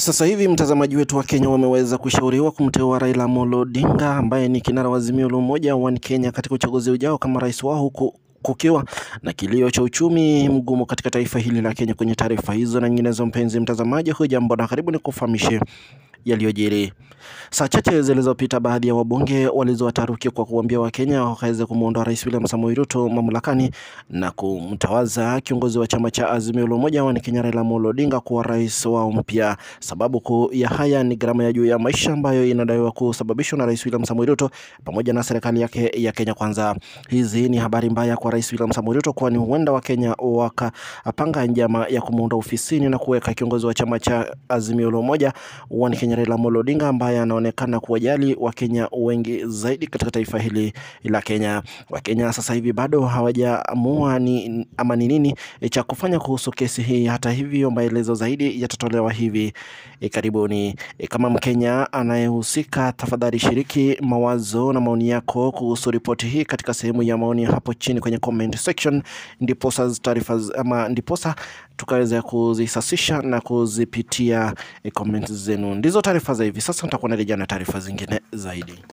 Sasa hivi mtazamaji wetu wa Kenya wameweza kushauriwa kumteua Raila Amolo Odinga ambaye ni kinara wa Azimio la Umoja wa Kenya katika uchaguzi ujao kama rais wao huku kukiwa na kilio cha uchumi mgumu katika taifa hili la Kenya. Kwenye taarifa hizo na nyinginezo, mpenzi mtazamaji, hujambo na karibu ni kufahamishe yaliyojiri. Saa chache zilizopita, baadhi ya wabunge walizoa taharuki kwa kuambia Wakenya wakaweze kumwondoa Rais William Samoei Ruto mamlakani na kumtawaza kiongozi wa chama cha Azimio la Umoja wa Kenya Raila Amolo Odinga kuwa rais wao mpya. Sababu kuu ya haya ni gharama ya juu ya maisha ambayo inadaiwa kusababishwa na Rais William Samoei Ruto pamoja na serikali yake ya Kenya Kwanza. Hizi ni habari mbaya kwa Rais William Samoei Ruto, kwani huenda Wakenya wakapanga njama ya kumuondoa ofisini na kuweka kiongozi wa chama cha Azimio la Umoja wa Kenya Raila Amolo Odinga ambaye anaonekana kuwajali Wakenya wengi zaidi katika taifa hili la Kenya. Wakenya sasa hivi bado hawajaamua ni ama ni nini cha kufanya kuhusu kesi hii. Hata hivyo, maelezo zaidi yatatolewa hivi e, karibuni. E, kama Mkenya anayehusika, tafadhali shiriki mawazo na maoni yako kuhusu ripoti hii katika sehemu ya maoni hapo chini kwenye comment section, ndiposa taarifa ama ndiposa tukaweza kuzisasisha na kuzipitia e, comment zenu. Ndizo taarifa za hivi sasa, nitakuwa narejea na taarifa zingine zaidi.